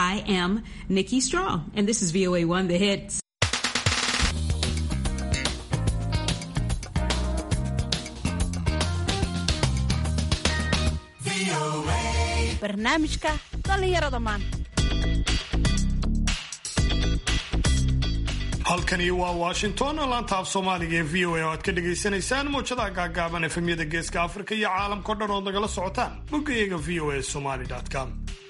I am Nikki Strong, and this is VOA One The Hits. barnaamijka dhallinyarada maanta halkani waa washington laanta af soomaaliga ee v o a oo aad ka dhagaysanaysaan muwjadaha gaagaaban efemyada geeska afrika iyo caalamkao dhan ood nagala socotaan boggayaga v o a somaly com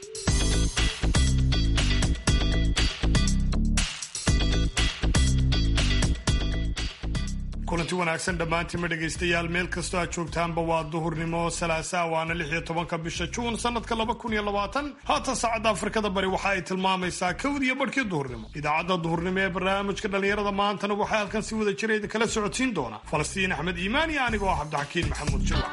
kulanti wanaagsan dhammaantiinma dhegaystayaal meel kastoo aad joogtaanba waa duhurnimo salaasaa waana lix iyo tobanka bisha juun sanadka laba kun iyo labaatan haatan saacadda afrikada bari waxa ay tilmaamaysaa kawd iyo barhkii duhurnimo idaacadda duhurnimo ee barnaamijka dhallinyarada maantana waxaa halkan si wada jira idin kala socodsiin doona falastiin axmed iimaan iyo anigoo ah cabdixakiin maxamuud jirwac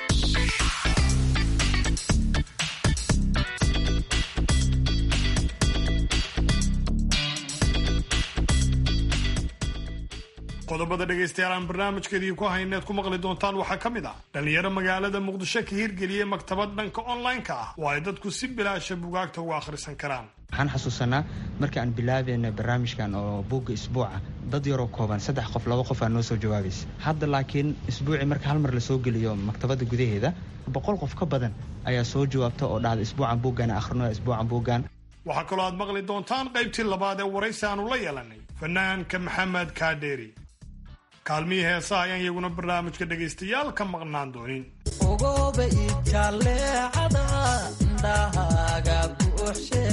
qodobada dhegaystayaal aan barnaamijkeedii ku hayneed ku maqli doontaan waxaa ka mid ah dhallinyaro magaalada muqdisho ka hirgeliyey maktabad dhanka online-ka ah oo ay dadku si bilaasha bugaagta uga akhrisan karaan waxaan xasuusanaa markii aan bilaabeyna barnaamijkan oo buugga isbuuca dad yaroo kooban saddex qof laba qof aa noo soo jawaabaysa hadda laakiin isbuucii marka hal mar lasoo geliyo maktabadda gudaheeda boqol qof ka badan ayaa soo jawaabta oo dhahda isbuucan buuggan akhrino isbuucan buuggan waxaa kaloo aad maqli doontaan qaybtii labaad ee waraysi aanu la yeelanay fanaanka maxamed kaadheeri kaalmihii heesaha ayaan iyaguna barnaamijka dhegaystayaal ka maqnaan doonin ogoba ijaleecada indhahaaga buuxshe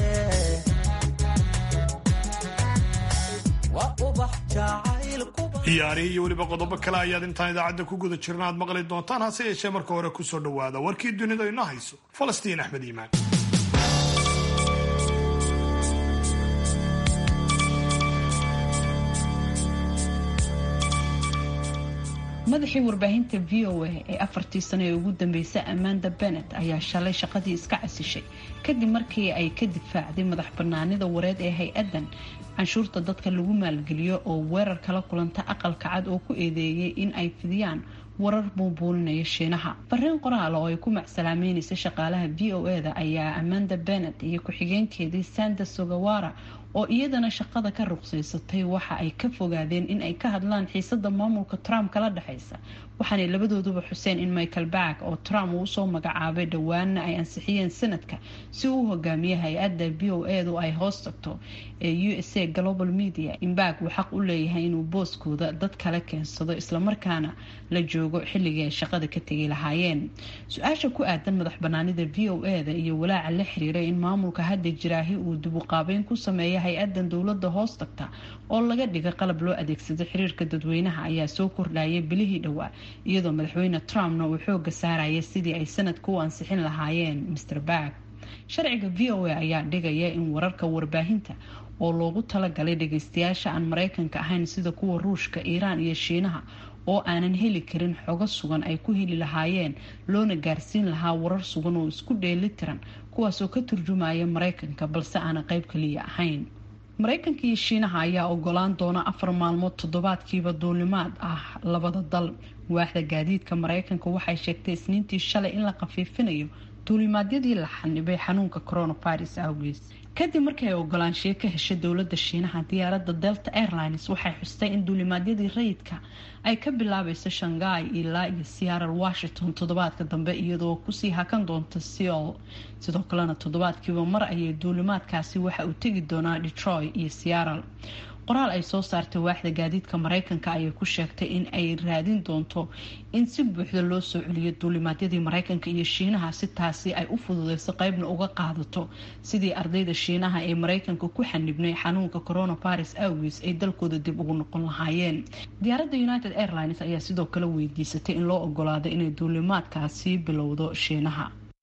waa ubax jacaylkuba ciyaarihii iyo weliba qodobo kale ayaad intaan idaacadda ku guda jirna aad maqli doontaan hase yeeshee marka hore kusoo dhowaada warkii dunida ina hayso falastiin axmed iimaan madaxii warbaahinta v o a ee afartii sano ee ugu dambeysay amanda benet ayaa shalay shaqadii iska casishay kadib markii ay ka difaacday madax banaanida wareed ee hay-addan canshuurta dadka lagu maalgeliyo oo weerar kala kulanta aqalka cad oo ku eedeeyay in ay fidiyaan warar buubuulinaya shiinaha fariin qoraal oo ay ku macsalaameynaysa shaqaalaha v o e da ayaa amanda benet iyo ku-xigeenkeedii sanda sogawara oo iyadana shaqada ka ruqsaysatay waxa ay ka fogaadeen in ay ka hadlaan xiisada maamulka trump kala dhexaysa waxaanay labadooduba xuseen in michael back oo trump uu usoo magacaabay dhowaanna ay ansixiyeen sanadka si uu hogaamiye hay-adda v o e du ay hoos tagto ee u s a global media in back uu xaq u leeyahay inuu booskooda dad kale keensado islamarkaana la joogo xilligii ay shaqada ka tegi lahaayeen su-aasha ku aadan madax banaanida v o e da iyo walaaca la xiriiray in maamulka hadda jiraahi uu dibuqaabeyn ku sameeya hay-adan dowlada hoos tagta oo laga dhiga qalab loo adeegsado xiriirka dadweynaha ayaa soo kordhayay bilihii dhowaa iyadoo madaxweyne trumpna uu xooga saaraya sidii ay sanadka u ansixin lahaayeen mr back sharciga v o a ayaa dhigaya in wararka warbaahinta oo loogu talagalay dhageystayaasha aan mareykanka ahayn sida kuwa ruushka iiraan iyo shiinaha oo aanan heli karin xogo sugan ay ku heli lahaayeen loona gaarsiin lahaa warar sugan oo isku dheeli tiran kuwaasoo ka turjumaya mareykanka balse aanan qeyb kaliya ahayn mareykanka iyo shiinaha ayaa ogolaan doona afar maalmood toddobaadkiiba duulimaad ah labada dal waaxda gaadiidka mareykanka waxay sheegtay isniintii shalay in la khafiifinayo duulimaadyadii la xanibay xanuunka coronavirus awgees kadib markii ay ogolaanshiyo ka heshay dowlada shiinaha diyaaradda delta airlines waxay xustay in duulimaadyadii rayidka ay ka bilaabayso shanghai ilaa iyo seattle washington toddobaadka dambe iyadoo kusii hakan doonta seol sidoo kalena toddobaadkiiba mar ayay duulimaadkaasi waxa uu tegi doonaa detroit iyo seattle qoraal ay soo saartay waaxda gaadiidka mareykanka ayay ku sheegtay in ay raadin doonto in si buuxda loo soo celiyo duulimaadyadii mareykanka iyo shiinaha si taasi ay u fududeyso qeybna uga qaadato sidii ardayda shiinaha ee mareykanka ku xanibnay xanuunka coronavirus awgiis ay dalkooda dib ugu noqon lahaayeen diyaaradda united airlines ayaa sidoo kale weydiisatay in loo ogolaado inay duulimaadkaasi bilowdo shiinaha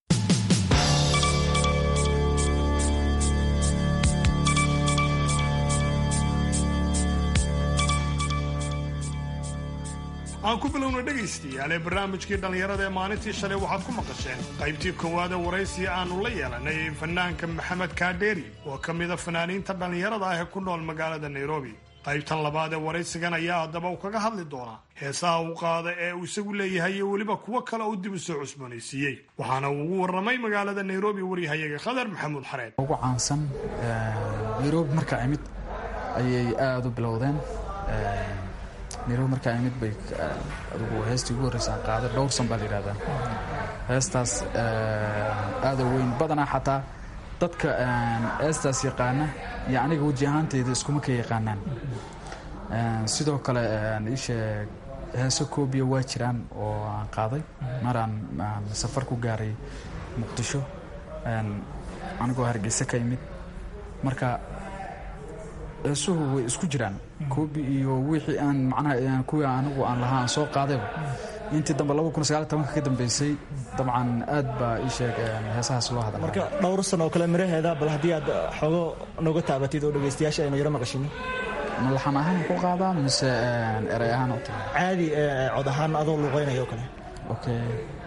aan ku bilowna dhegaystayaal ee barnaamijkii dhallinyarada ee maalintii shalay waxaad ku maqasheen qaybtii koowaad ee waraysi aanu la yeelanay fanaanka maxamed kaadheeri oo ka mida fanaaniinta dhallinyarada ah ee ku nool magaalada nairobi qaybtan labaad ee waraysigan ayaa haddaba uu kaga hadli doonaa heesaha uu qaada ee uu isagu leeyahay iyo weliba kuwo kale uu dib u soo cusboonaysiiyey waxaana uu ugu warramay magaalada nairobi waryahayaga khadar maxamuud xareed ugu caansan nairobi markaa imid ayay aada u bilowdeen nairobi markaa imid bay adugu heestii ugu horreysaan qaaday dhowrsan baa la yidhahdaa heestaas aada weyn badanaa xataa dadka heestaas yaqaana iyo aniga weji ahaanteyda iskuma ka yaqaanaan sidoo kale iisheeg heeso koobiya waa jiraan oo aan qaaday maraan safar ku gaaray muqdisho anigoo hargeysa ka imid marka heesuhu way isku jiraan koobi iyo wixii aan macnaha kuwii anigu aan lahaa aan soo qaadayba intii dambe ka dambeysay dabcan aad baa ii sheeg heesahaas loo hadla marka dhowr san oo kale miraheeda bal haddii aad xoogo nooga taabatid oo dhegaystayaasha aynu yaro maqashinin ma laxan ahaan ku qaadaa mise erey ahaan u tahay caadi cod ahaan adoo luuqeynaya oo kale okay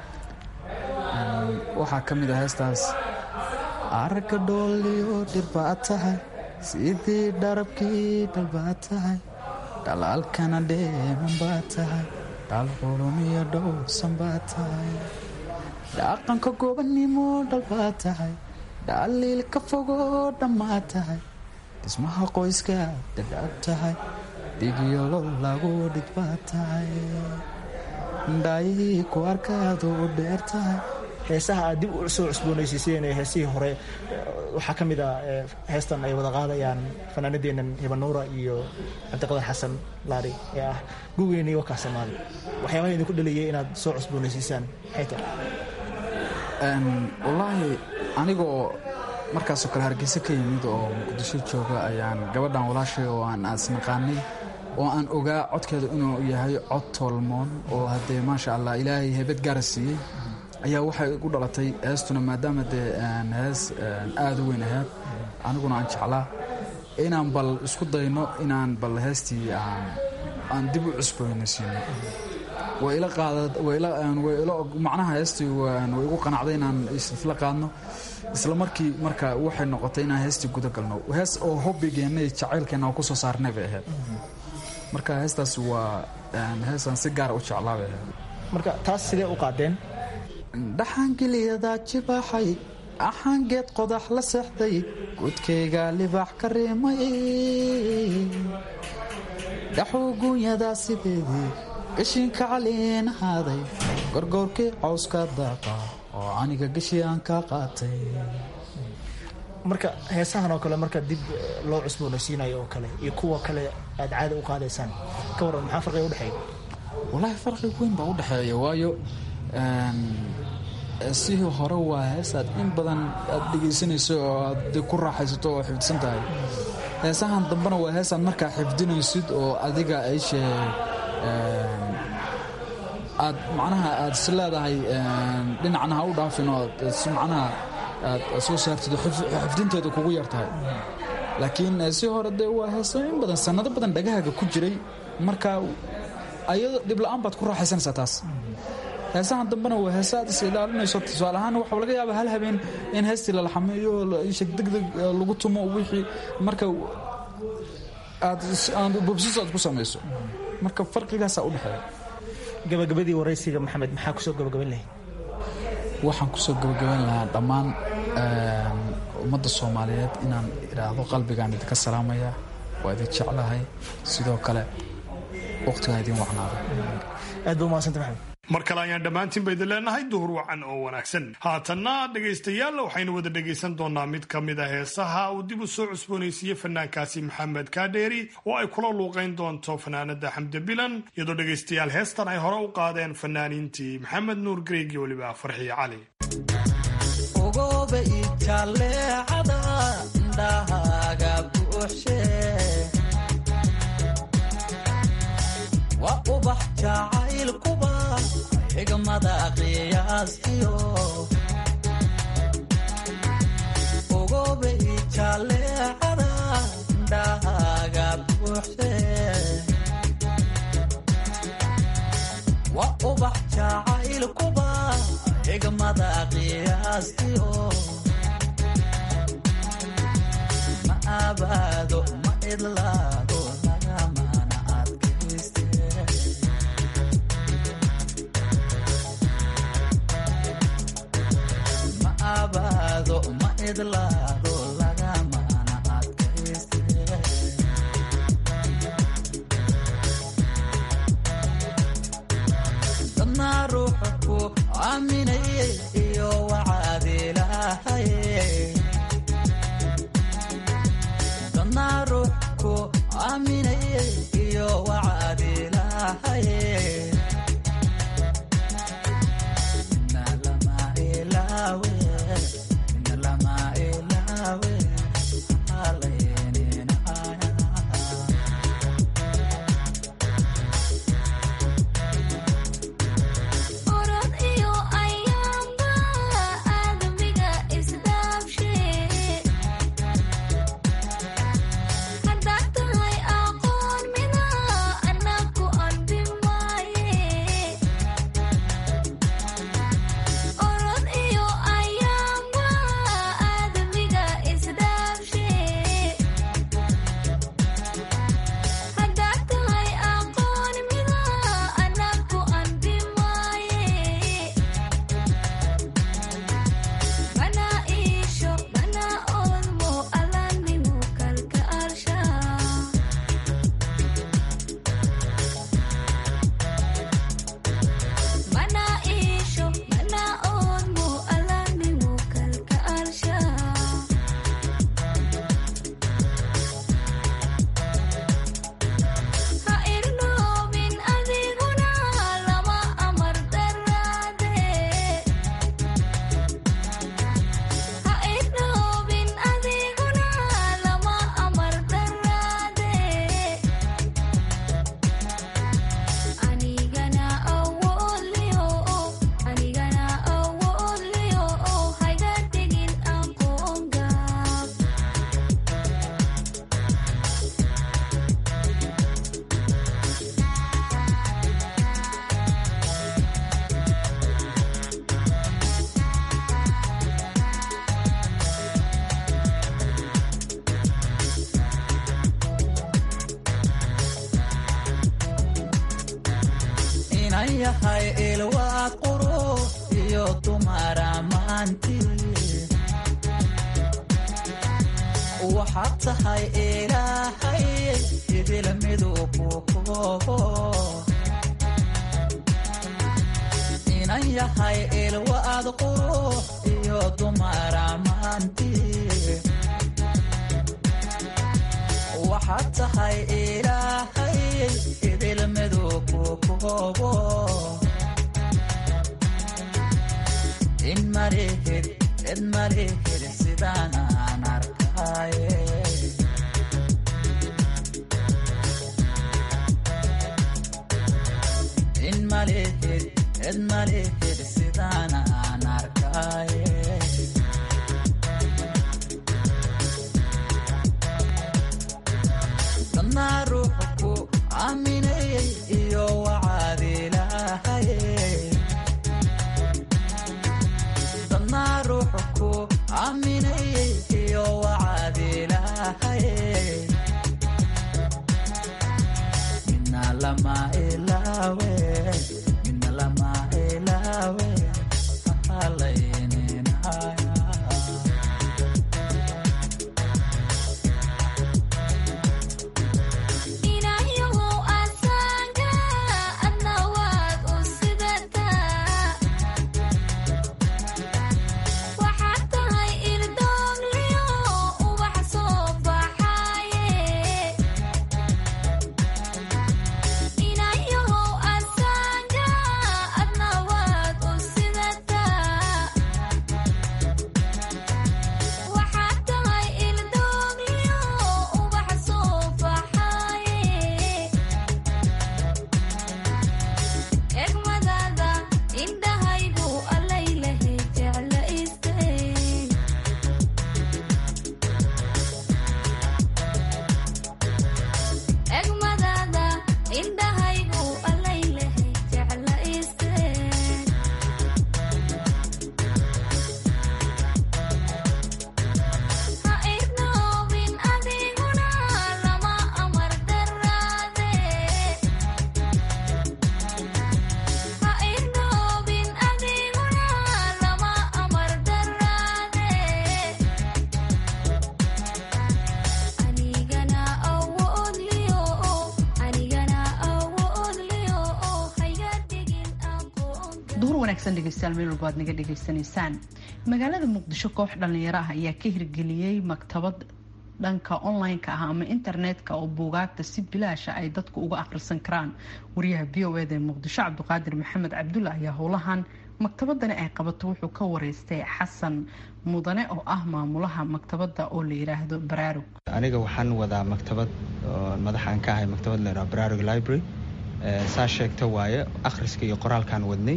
waxaa ka mid ah heestaas aragga dhooliyo dhir baa tahay sidii dharabkii dhal baa tahay dhalaalkana dheeman baa tahay dhal qulumiyo dhowrsan baa tahay dhaqanka gobannimo dhal baa tahay dhaliil ka fogoo dhammaa tahay dhismaha qoyska dhadhaab tahay dhigyolo lagu dhig baa tahay dhaayihii ku arkaadu u dheer tahay heesaha aad dib u soo cusboonaysiiseen ee heesihii hore waxaa ka mid a heestan ay wada qaadayaan fanaanadeennan hibanuura iyo cabdiqadar xasan laari ee ah gugeyni wakaa soomaali waxyaabaha idinku dhaliyay inaad soo cusboonaysiisaan maxay tahay wallaahi anigoo markaasoo kale hargeysa ka yimid oo muqdisho jooga ayaan gabadhan walaashay oo aan aasnaqaanay oo aan ogaa codkeeda inuu yahay cod toolmoon oo haddee maasha allah ilaahay heebad gaara siiyey ayaa waxay igu dhalatay heestuna maadaama dee hees aada u weyn ahayd aniguna aan jeclaa inaan bal isku dayno inaan bal heestii aan dib u cusboonaysiino way ila qaadamacnaha heestii way igu qanacday inaan isla qaadno isla markii marka waxay noqotay inaan heestii guda galno hees oo hobbigeenna iyo jacaylkeenna oo kusoo saarnay bay ahayd marka heestaas waa heesaan si gaara u jeclaa bay ahayd marka taas sidee u qaadeen dhaxaangeliyadaa jibaaxay axaangeed qodax la seexday gudkayga libaax ka riimay dhaxuu guunyadaa sideedii gashiinka caliin ahaaday gorgoorkii cawska daaqa oo aniga geshii aan ka qaatay marka heesahan oo kale marka dib loo cusboonaysiinayo oo kale iyo kuwa kale aad caada u qaadaysaan ka waran maxaa farqiga udhexeeya wallaahi farqi weyn baa u dhexeeya waayo sihii hore waa heesaad in badan aad dhegaysanayso oo aad ku raaxaysato oo xifdisan tahay heesahan dambena waa heesaad markaa xifdinaysid oo adiga ayshe aad macnaha aad is leedahay dhinacna ha u dhaafin oo si macnaha aad soo saartid oo xifdinteeda kugu yar tahay laakiin si hore dee waa heesa in badan sannado badan dhagahaaga ku jiray marka ayado dhibla-aan baad ku raaxaysanaysaa taas heesahan dambena waa heesa aad is ilaalinayso tusaale ahaan waxaa laga yaabaa hal habeen in heestii la laxameeyo sheg degdeg lagu tumo wixii marka aad bobsis aad ku samayso marka farqigaasaa u dhexeeya gabagabadii waraysiga maxamed maxaa kusoo gabagaban lahayd waxaan kusoo gabagaban lahaa dhammaan ummadda soomaaliyeed inaan idhaahdo qalbigaan idinka salaamaya waa idin jeclahay sidoo kale waqtigaa idin wacnaada aad ba umahadsanta maxamed mar kale ayaan dhammaantiinba idin leenahay duhur wacan oo wanaagsan haatanna dhegaystayaal waxaynu wada dhegaysan doonaa mid ka mid a heesaha uu dib u soo cusboonaysiiyey fanaankaasi maxamed kaadheeri oo ay kula luuqayn doonto fanaanada xamde bilan iyadoo dhegaystayaal heestan ay hore u qaadeen fanaaniintii maxamed nuur greeg iyo weliba farxiyo cali ogoba ijaleecada indhahaaga buuxshe waa ubax jacaylkuba xigmada qiyaastiyo ogoba ijaleecada indhahaaga buuxshe waa ubax jacaylkuba xigmada qiyaastiyo ma abaado ma idlaado laga aaminaye iyo wacaadilahaye dadnaa ruux ku aaminaye iyo wacaadilahaye Inna lama ilaawe, inna lama ilaawe, haleyninaaya. orod iyo ayaamba aadamiga isdhaafshe haddaad tahay aqoon mida anaku anbi maaye orod iyo ayaamba aadamiga isdhaafshe haddaad tahay aqoon mida anaku anbi maaye mana iisho mana oolmo alanimu kalka alsha mana iisho mana oolmo alanimu kalka alsha ha irnoobin adiguna lama amar daraade ha irnoobin adiguna lama amar daraade anigana awoodliyo anigana awoodliyo hayga tegin aqoon gaab inan yahay ilwaad qurux iyo dumara maanti waxaad tahay ilaahay idil miduu ku koobo inan yahay ilwaad qurux iyo dumara maanti waxaad tahay ilaahay idil miduu ku koobo in malihid cid malihid sidaan aan arkaye in malihid cid malihid sidaan aan arkaye dadnaa ruuxu ku aaminayay iyo wacaadilahaye dadnaa ruuxu ku aaminayay iyo wacaadilahaye midna lama ilaawe midna lama ilaawe halayninaya inayahow asaanka adna waad u sidataa waxaad tahay irdoogliyo ubax soo baxaaye wanaagsan dhegeystayaal meel walba aad naga dhegeysanaysaan magaalada muqdisho koox dhalinyaro ah ayaa ka hirgeliyey maktabad dhanka online-ka ah ama internetka oo buugaagta si bilaasha ay dadku uga akhrisan karaan wariyaha v o eda ee muqdisho cabdiqaadir maxamed cabdulla ayaa howlahan maktabadani ay qabato wuxuu ka wareystay xasan mudane oo ah maamulaha maktabada oo la yiraahdo baraarug aniga waxaan wadaa maktabad oo madaxaan ka ahay maktabad la yidhaha baraarug library saa sheegta waaye akhriska iyo qoraalkaan wadnay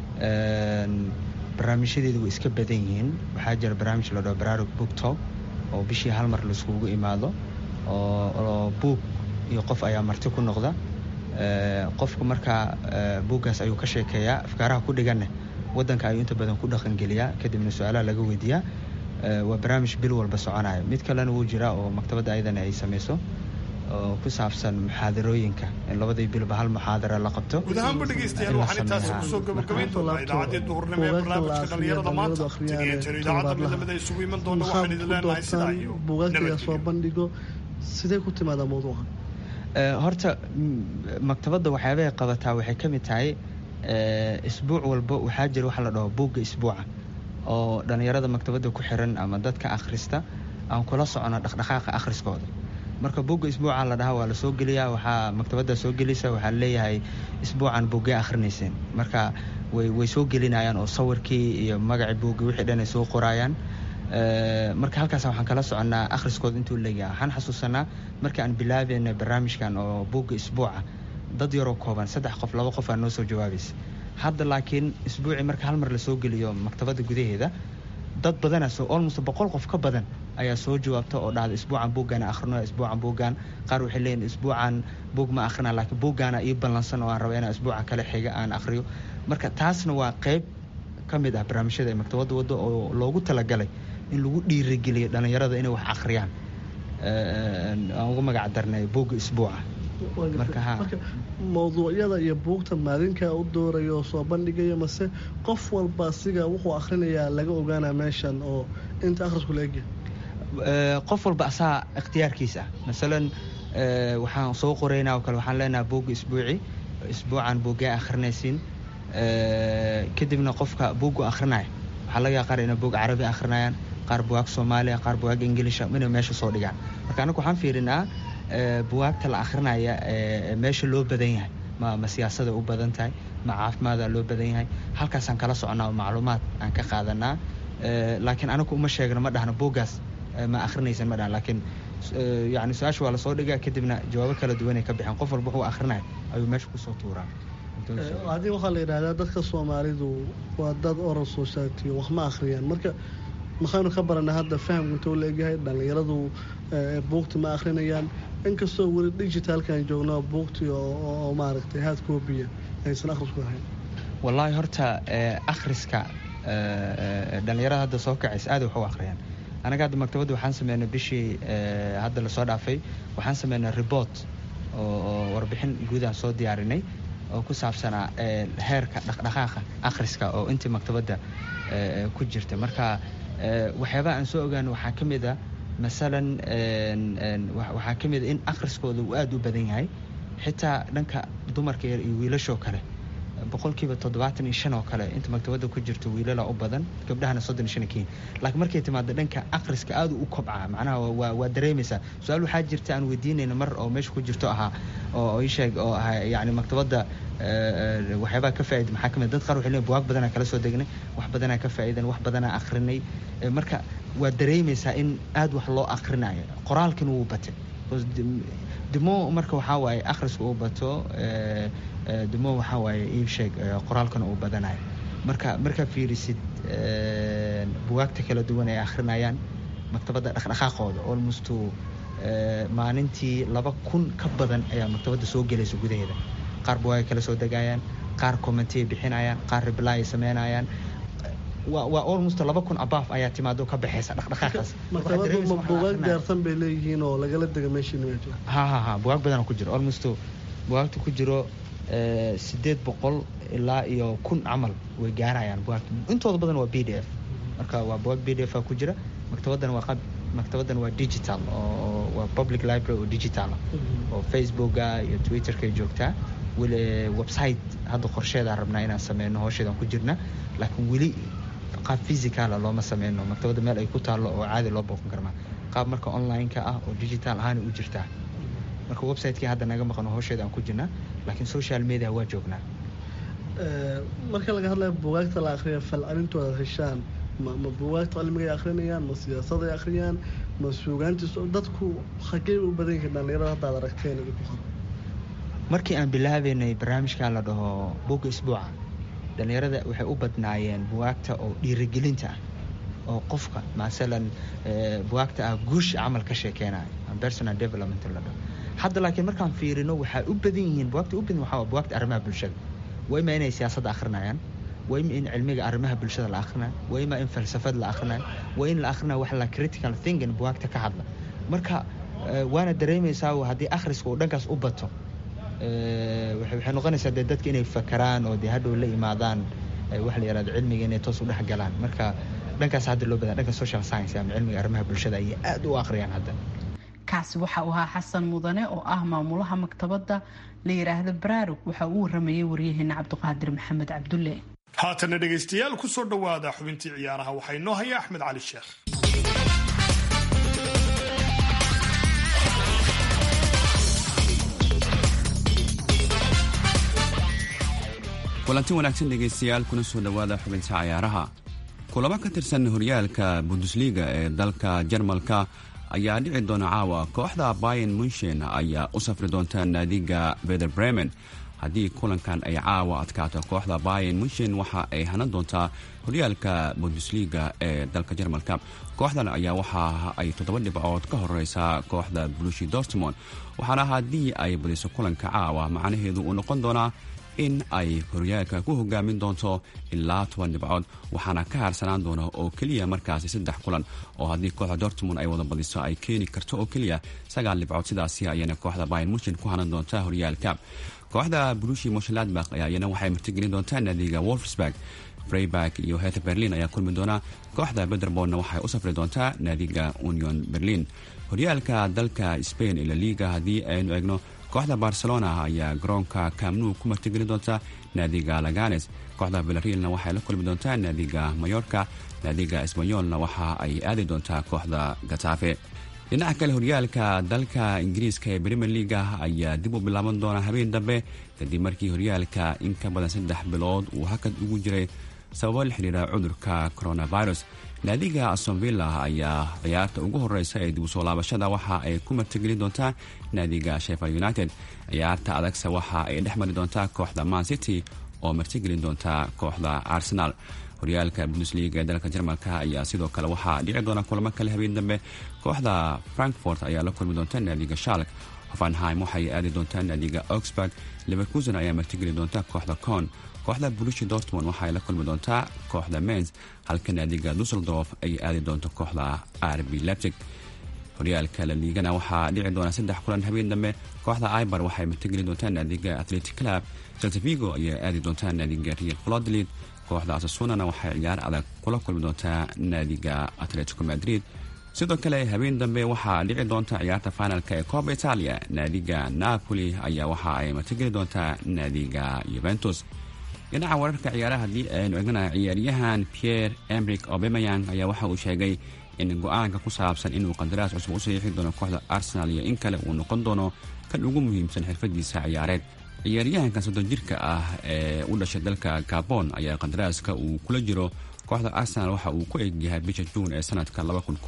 barnaamijyadeedu way iska badan yihiin waxaa jira barnaamij la dhaho baraarug book talk oo bishii hal mar laiskugu imaado oo buug iyo qof ayaa marti ku noqda qofku markaa buuggaas ayuu ka sheekeeyaa afkaaraha ku dhiganne wadanka ayuu inta badan ku dhaqangeliyaa kadibna su-aalaha laga weydiiyaa waa barnaamij bil walba soconaya mid kalena wuu jiraa oo maktabadda ayadana ay sameyso oo ku saabsan muxaadarooyinka in labadii bilba hal muxaadara la qabto guud ahaanba dhegeystayaal waxaan intaasi kusoo gabagabayn doonaa idaacaddii duhurnimo ee barnaamijka dhalinyarada maanta taniyo idaacadda midlamida isugu iman doona waxaan idin leenahay sidaa iyo buugaagta soo bandhigo sidee ku timaadaa mawduuca horta maktabadda waxyaabahay qabataa waxay ka mid tahay isbuuc walba waxaa jira waxa la dhaho buugga isbuuca oo dhalinyarada maktabadda ku xiran ama dadka akhrista aan kula socono dhaqdhaqaaqa akhriskooda marka buugga isbuuca la dhahaa waa la soo geliyaa waxaa maktabadda soo gelisa waxaa leeyahay isbuucan buuggee akhrinayseen marka way way soo gelinayaan oo sawirkii iyo magacii buugga wixii dhan ay soo qoraayaan marka halkaas waxaan kala soconnaa akhriskooda intuu leeyahay waxaan xasuusanaa marka aan bilaabayna barnaamijkan oo buugga isbuuca dad yaroo kooban saddex qof laba qof aa noo soo jawaabaysa hadda laakiin isbuucii marka hal mar lasoo geliyo maktabadda gudaheeda dad badana soo almost boqol qof ka badan ayaa soo jawaabta oo dhahda isbuucan buuggaan akhrino isbuucan buuggaan qaar waxay leeyihin isbuucan buug ma akhrina laakiin buuggaana ii ballansan oo aan raba inaan isbuuca kale xiga aan akhriyo marka taasna waa qayb ka mid ah barnaamijyada ay maktabadda waddo oo loogu talagalay in lagu dhiirigeliyo dhallinyarada inay wax akhriyaan aan ugu magac darnay buugga isbuuca marka mawduucyada iyo buugta maalinkaa u doorayo oo soo bandhigaya mase qof walba siga wuxuu akhrinayaa laga ogaanaa meeshan oo inta akhrisku la egya qof walba asaa ikhtiyaarkiisa ah masalan waxaan soo qoraynaa oo kale waxaan leenahay buugga isbuuci isbuucan buuggee akhrinaysiin kadibna qofka buuggu akhrinaya waxaa laga qaar inay buug carabi akhrinayaan qaar buwaag soomaaliya qaar buwaag ingiliisha inay meesha soo dhigaan marka anagu waxaan fiirinaa buwaagta la akhrinaya meesha loo badan yahay ma ma siyaasada u badan tahay ma caafimaada loo badan yahay halkaasaan kala soconaa oo macluumaad aan ka qaadanaa laakiin anagu uma sheegno ma dhahno buuggaas ma akhrinaysan ma dhahan laakiin yani su-aasha waa lasoo dhigaa kadibna jawaabo kala duwanay ka bixeen qof walba wuxuu akhrinaya ayuu meesha kusoo tuuraa haddii waxaa la yidhahdaa dadka soomaalidu waa dad oral society wax ma akhriyaan marka maxaynu ka baranaa hadda fahamku intuu la egyahay dhallinyaradu buugti ma akhrinayaan inkastoo weli digitalkan joogno buugtii oo maaragtay haad koobiya aysan akhrisku ahayn wallaahi horta akhriska dhallinyarada hadda soo kacaysa aad wax u akhriyaan anaga hadda maktabadda waxaan sameynay bishii hadda lasoo dhaafay waxaan sameynay report oo warbixin guud aan soo diyaarinay oo ku saabsanaa heerka dhaqdhaqaaqa akhriska oo intii maktabadda ku jirta marka waxyaabaha aan soo ogaano waxaa ka mid a masalan waxaa ka mid a in akhriskooda uu aada u badan yahay xitaa dhanka dumarka yar iyo wiilashoo kale boqolkiiba toddobaatan iyo shan oo kale inta maktabadda ku jirto wiilala u badan gabdhahana soddon iyo shan kiin laakiin markay timaado dhanka akhriska aada u kobcaa macnaha waa waa dareemaysaa su-aal waxaa jirta aan weydiinayna mar oo meesha ku jirto ahaa oo ii sheeg oo ahaa yacni maktabadda waxyaabaha ka faa'iida maxaa kamid dad qaar waxay leeyihin buwaag badanaa kala soo degnay wax badanaa ka faa'iidan wax badanaa akhrinay marka waa dareemaysaa in aada wax loo akhrinayo qoraalkina wuu batay dimo marka waxaa waaye akhriska uu bato dimo waxaa waaye ii sheeg qoraalkana uu badanayo marka markaa fiirisid buwaagta kala duwan ay akhrinayaan maktabadda dhaqdhaqaaqooda almost maalintii laba kun ka badan ayaa maktabadda soo gelaysa gudaheeda qaar buwaagay kala soo degayaan qaar commentay bixinayaan qaar reply ay sameynayaan waa almost laba kun abaaf ayaa timaado ka baxaysa dhaqdhaqaaqaas maktabaddu ma buugaag gaarsan bay leeyihiin oo lagala dega meeshii nimeejo ha ha ha buwaag badan ku jiro almost buwaagta ku jiro sideed boqol ilaa iyo kun camal way gaarayaan buwaagta intooda badan waa b d f marka waa buwaag b d f ku jira maktabaddan waa qab maktabaddan waa digital oo waa public library oo digital ah oo facebooka iyo twitterkay joogtaa weli website hadda qorsheedaa rabnaa inaan sameyno howsheedaan ku jirna laakiin weli qaab physicala looma sameyno maktabadda meel ay ku taallo oo caadi loo booqan karmaa qaab marka online-ka ah oo digital ahaana u jirtaa marka website-kii hadda naga maqano howsheeda aan ku jirnaa laakiin social media waa joognaa marka laga hadlayo buugaagta la akhriya falcelintooda heshaan ma ma buugaagta cilmigay akhrinayaan ma siyaasaday akhriyaan ma suugaantiis dadku xaggey u badan yihiin dhallinyarada haddaad aragteen idinku qor markii aan bilaabeynay barnaamijkan la dhaho buugga isbuuca dhallinyarada waxay u badnaayeen bugaagta oo dhiirigelinta ah oo qofka masalan bugaagta ah guusha camal ka sheekeynayo personal development la dhaho hadda laakiin markaan fiirino waxaa u badan yihiin bugaagta u badan waxaa bugaagta arrimaha bulshada waa ima inay siyaasadda akhrinayaan waa ima in cilmiga arrimaha bulshada la akhrinayo waa ima in falsafad la akhrinayo waa in la akhrinayo wax la critical thinking bugaagta ka hadla marka waana dareemaysaa haddii akhriska uu dhankaas u bato waxay noqonaysaa dee dadka inay fakaraan oo dee hadhow la imaadaan waxa la yihahdo cilmiga inay toos u dhex galaan marka dhankaas hadda loo badan dhanka social science ama cilmiga arrimaha bulshada ayay aad u akhriyaan hadda kaasi waxa uu ahaa xasan mudane oo ah maamulaha maktabadda la yidhaahdo baraarug waxa uu waramayay waryaheena cabdiqaadir maxamed cabdulle haatana dhegaystayaal ku soo dhowaada xubintii ciyaaraha waxaa inoo haya axmed cali sheekh kulanti wanaagsan dhegaystayaal kuna soo dhowaada xubinta cayaaraha kulamo ka tirsan horyaalka bundesliga ee dalka jarmalka ayaa dhici doona caawa kooxda bayan munshen ayaa u safri doonta naadiga beder bremen haddii kulankan ay caawa adkaato kooxda bayan munshen waxa ay hanan doontaa horyaalka bundesliga ee dalka jarmalka kooxdan ayaa waxa ay toddoba dhibcood ka horeysaa kooxda blushi dortmond waxaana haddii ay badiso kulanka caawa macnaheedu uu noqon doonaa in ay horyaalka ku hogaamin doonto ilaa toban dhibcood waxaana ka haarsanaan doona oo keliya markaasi saddex kulan oo haddii kooxda dortmund ay wada badiso ay keeni karto oo keliya sagaal dhibcood sidaasi ayana kooxda bayan munshin ku hanan doonta horyaalka kooxda brushi moshaladbak ayana waxay martigelin doontaa naadiga wolfsburg freiburg iyo hethe berlin ayaa kulmi doona kooxda bederborna waxay u safri doontaa naadiga union berlin horyaalka dalka spain ee laliga haddii aynu eegno kooxda barcelona ayaa garoonka kamnu ku martigeli doonta naadiga laganes kooxda villarealna waxay la kulmi doontaa naadiga mayorka naadiga esbanyolna waxa ay aadi doontaa kooxda gatafe dhinaca kale horyaalka dalka ingiriiska ee premier leaga ayaa dib u bilaaban doona habeen dambe kadib markii horyaalka in ka badan saddex bilood uu hakad ugu jiray sababo la xidhiira cudurka coronavirus naadiga astonvilla ayaa ciyaarta ugu horeysa ee dib u soo laabashada waxa ay ku martigelin doontaa naadiga sheffield united ciyaarta adagse waxa ay dhex mari doontaa kooxda man city oo martigelin doontaa kooxda arsenal horyaalka bundesliga ee dalka jarmalka ayaa sidoo kale waxaa dhici doona kulamo kale habeen dambe kooxda frankfort ayaa la kulmi doonta naadiga shalk hoffenheim waxay aadi doontaa naadiga augsburg leverkusen ayaa martigeli doonta kooxda con kooxda bulushi dortmond waxay la kulmi doontaa kooxda mens halka naadiga dusseldorf ay aadi doonto kooxda rb leptic horyaalka la liigana waxaa dhici doona saddex kulan habeen dambe kooxda ibar waxay martigeli doontaa naadiga athletic club saltavigo ayaa aadi doontaa naadiga real flodlid kooxda asasunana waxay ciyaar adag kula kulmi doontaa naadiga atletico madrid sidoo kale habeen dambe waxaa dhici doonta ciyaarta finalka ee cooba italia naadiga napoli ayaa waxa ay martigeli doontaa naadiga yuventus dhinaca wararka ciyaaraha haddii aynu egnana ciyaaryahan pierre emric obemayang ayaa waxa uu sheegay in go-aanka ku saabsan inuu qandaraas cusub u saxiixi doono kooxda arsenal iyo in kale uu noqon doono kan ugu muhiimsan xirfadiisa ciyaareed ciyaaryahankan soddon jirka ah ee u dhashay dalka gabon ayaa qandaraaska uu kula jiro kooxda arsenal waxa uu ku egyahay bisha juun ee sanadka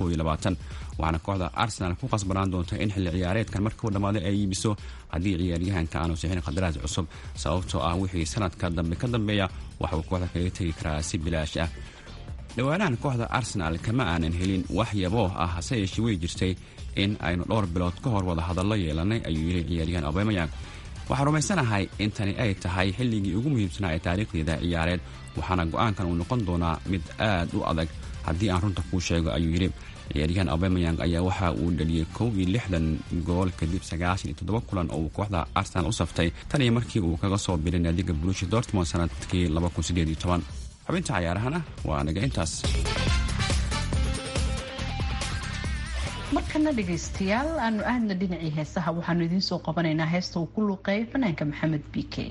waxaana kooxda arsenal ku qasbanaan doonta in xilli ciyaareedkan markii u dhammaaday ay iibiso haddii ciyaaryahanka aanu sixin qandaraas cusub sababtoo ah wixii sanadka dambe ka dambeeya waxa uu kooxda kaga tegi karaa si bilaash ah dhowaanahan kooxda arsenal kama aanan helin wax yaboo ah hase yeeshee way jirtay in aynu dhowr bilood ka hor wada hadallo yeelanay ayuu yidhi ciyaaryahan obemayang waxaan rumaysanahay in tani ay tahay xilligii ugu muhiimsanaa ee taariikhdeeda ciyaareed waxaana go-aankan uu noqon doonaa mid aad u adag haddii aan runta kuu sheego ayuu yidhi ciyaaryahan obemayang ayaa waxa uu dhaliyey kow iyo lixdan gool kadib sagaashan iyo toddoba kulan oo uu kooxda arsenal u saftay tan iyo markii uu kaga soo biray naadiga bulushi dortmond sanadkii xubinta cayaarahana waa naga intaas markana dhegaystayaal aanu aadna dhinacii heesaha waxaanu idiin soo qabanaynaa heesta uu ku luuqeeyo fanaanka maxamed b k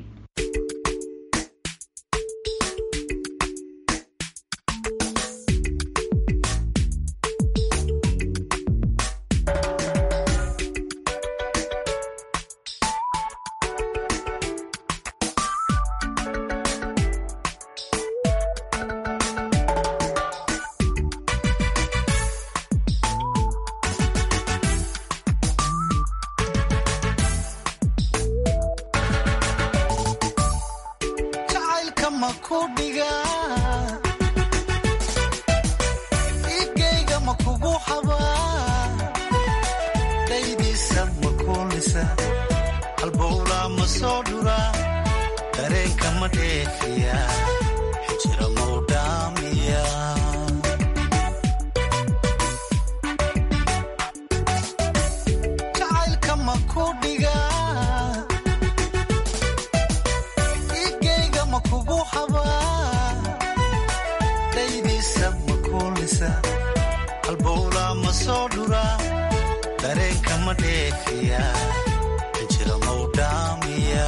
jacaylka ma ku dhigaa igayga ma kugu xabaa daydiisa ma kuulisa halbowlaa ma soo dhuraa dareenka ma dheefiya xijira mau dhaamiya jacaylka ma ku dhigaa igayga ma kugu xabaa daydiisa ma kuulisa halbowlaa ma soo dhuraa dareenka ma dheefiya xijira mau dhaamiya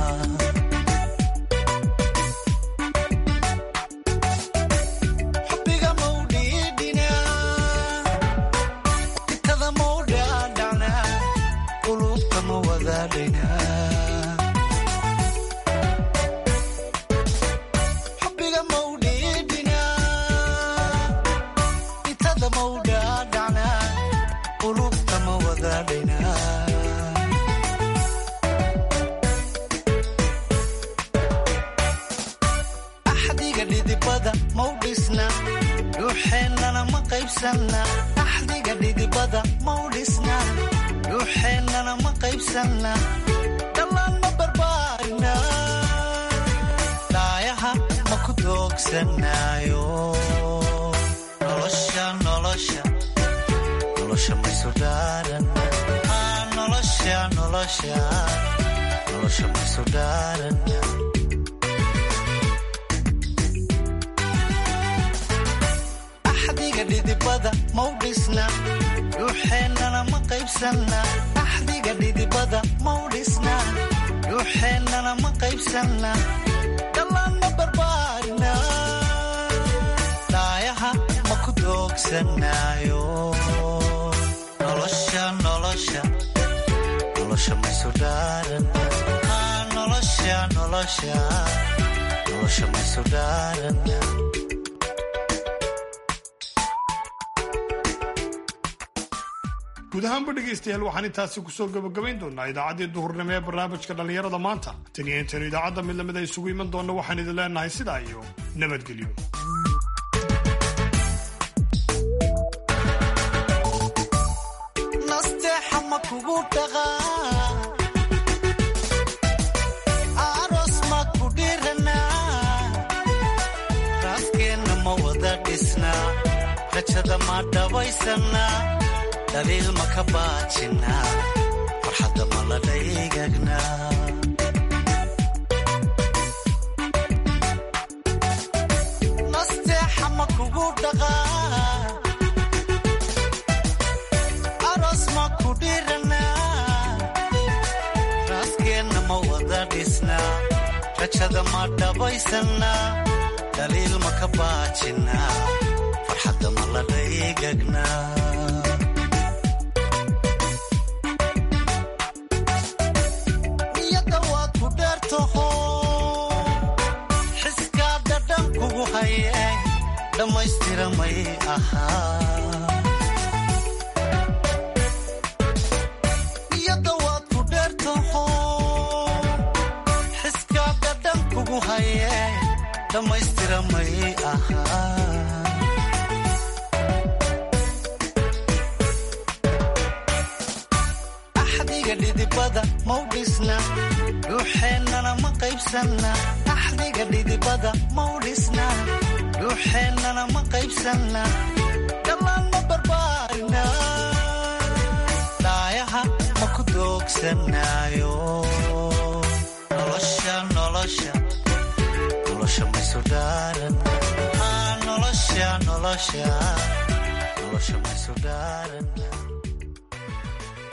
xubbiga mau dhiidhinaa itada mau dhaadhacnaa qulubta ma wadaadhaynaa xubbiga mau dhiidhinaa itada mau dhaadhacnaa qulubta ma wadaadhaynaa axdiga dhidibada mau dhisna dhuuxeennana ma qaybsanna axdiga dhidibada mau dhisna dhuuxeennana ma qaybsanna dhallaan ma barbaarina dhaayaha ma ku doogsanaayo nolosha nolosha nolosha maysu dhaaran Ah, nolosha nolosha nolosha maysu dhaaran axdiga dhidibada mau dhisna dhuuxeennana ma qaybsanna axdiga dhidibada mau dhisna dhuuxeennana ma qaybsanna dhallaan ma barbaarina dhaayaha ma ku doogsanaayo nolosha nolosha nolosha maysu dhaaran Ah, nolosha nolosha nolosha maysu dhaaran guud ahaanba dhegaystayaal waxaan intaasi kusoo gabagabayn doonaa idaacaddii duhurnimo ee barnaamijka dhallinyarada maanta tan iyo intaynu idaacadda mid lamida isugu iman doonna waxaan idin leenahay sidaa iyo nabadgelyo nasteexa ma kugu dhaqaa aroos ma ku dhiranaa raaskeenna ma wada dhisnaa rajada ma dhabaysanaa dhaliil ma ka baajinaa farxadda ma la dhaygagnaa nasteexa ma kugu dhaqaa aroos ma ku dhiranaa raaskeenna ma wada dhisnaa rajada ma dhabaysanaa dhaliil ma ka baajinaa farxadda ma la dhaygagnaa niyadda waad ku dheertaho xiskaa dhadhan kugu haye dhammaystira may ahaa niyadda waad ku dheertaho xiskaa dhadhan kugu haye dhammaystira may ahaa axdiga dhidibada mau dhisna dhuuxeennana ma qaybsanna axdiga dhidibada mau dhisna dhuuxeennana ma qaybsanna dhammaan ma barbaarina dhaayaha ma ku doogsanaayo nolosha nolosha nolosha maysu dhaaran Ah, nolosha nolosha nolosha maysu dhaaran